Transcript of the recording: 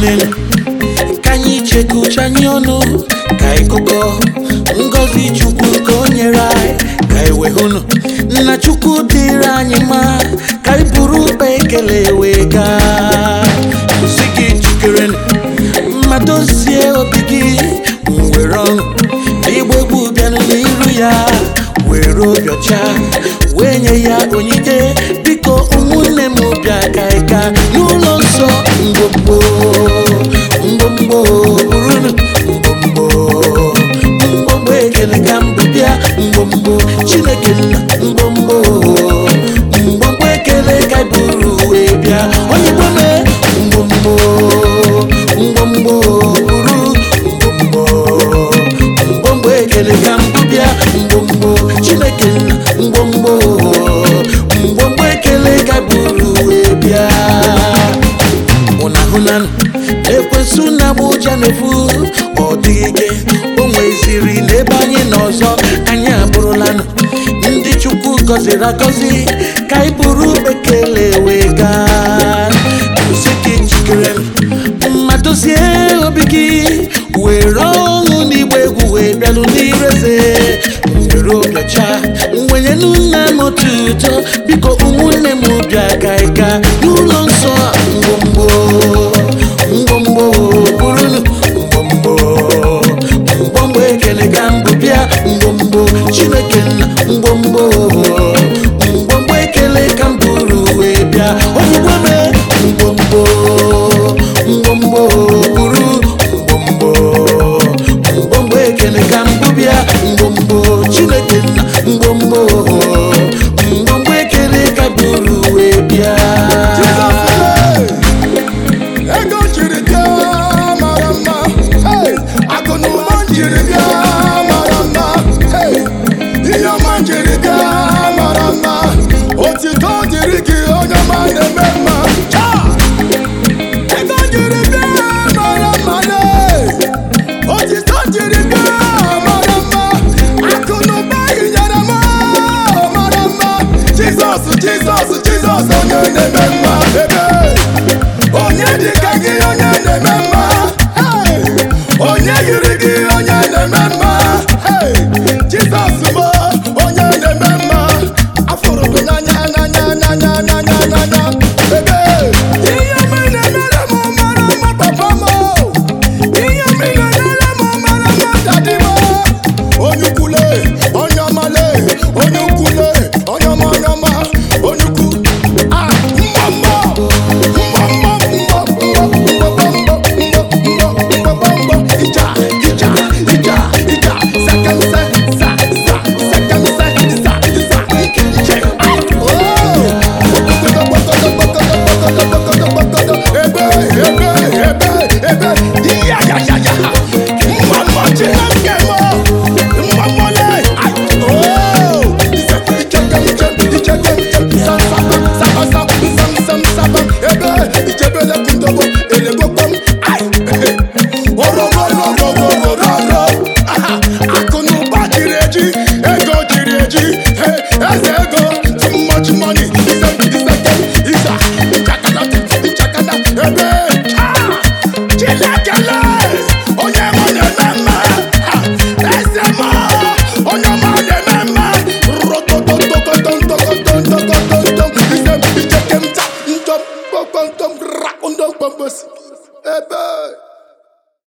ụmụnne ka anyị chekọ uche anyị ọnụ ka anyị kụkọ ngọzi chukwu nke o nyere anyị ka anyị wee hụnụ nna chukwu dịrị anyị mma ka anyị buru ụkpa ekele wee gaa kwụsị gị njikere mmadụ sie obi gị were ọṅụ igbo egwu bịanụ n'iru ya were obi ọcha wee nye ya onyinye biko ụmụnne m bịa ka anyị gaa n'ụlọ nsọ mgbomgbo mgbomgbo burunu mgbomgbo mgbomgbo ekele ka mbụ bịa mgbomgbo chineke nna mgbomgbo mgbomgbo ekele ka anyị buru wee bịa onye gbome mgbomgbo mgbomgbo buru mgbomgbo mgbomgbo ekele ka mbụ bịa mgbomgbo chineke nna mgbomgbo mgbomgbo ekele ka anyị buru wee bịa ụna hụnanụ ekwesị na agba ụja na-efu ọ dịghị ike o nweziri n'ebe anyị nọ ọzọ anyị abụrụlanụ ndị chukwu gọziri agọzi ka anyị buru bekele wee gaa kwụsị gị njikere mmadụ sie obi gị were ọṅụ n'igba egwu wee bịalụ n'ireze were obi ọcha mwenyenụ nna m otuto biko ụmụnne m bịa ka anyị gaa n'ụlọ nsọ ngwongwo ngwongwo burunu ngwongwo ngwongwo ekele ka mbụ bịa ngwongwo chineke nna ngwongwo ngwongwo ekele ka m buru wee bịa ozugbo me ngwongwo ngwongwo buru ngwongwo ngwongwo ekele ka mbụ bịa ngwongwo chineke nna ngwongwo ngwongwo ekele ka buru wee bịa ego jiri bịa mara mma hey! akụ na ụba jiri bịa mara mma hey! ihe ọma jiri bịa mara mma otito dịrị gị onye ọma na-eme mma Cha! ego jiri bịa mara mma lee! otito jiri bịa mara mma akụ na ụba hinyere m mara mma jizọs jizọs jizọs onye na-eme mma ebe onye dị ka gị onye na-eme mma Hey! onye yiri gị onye na-eme mma Hey! jizọs m onye na-eme mma afụrụ gị n'anya n'anya n'anya n'anya n'anya ebe ihe m na-emere m mara mma papa m ihe m na-emere m mara mma dadi m onye ukwule onye ọmale onye ukwule onye ọma onye ọma onye ukwu ah mmụọ mmụọ ebe ijebele kundobo elego kpom orororororororo akụ na ụba jiri eji ego jiri eji Hey, eze ego too much money ise iseke isa njakada njakada ebe Ah! chinekele onye nwe na-eme mma Ah! eze ma onye ọma na-eme mma rotototokotontokotontokotontom ise icheke nta ntom kpokpontom ra ndom kpombosi ebe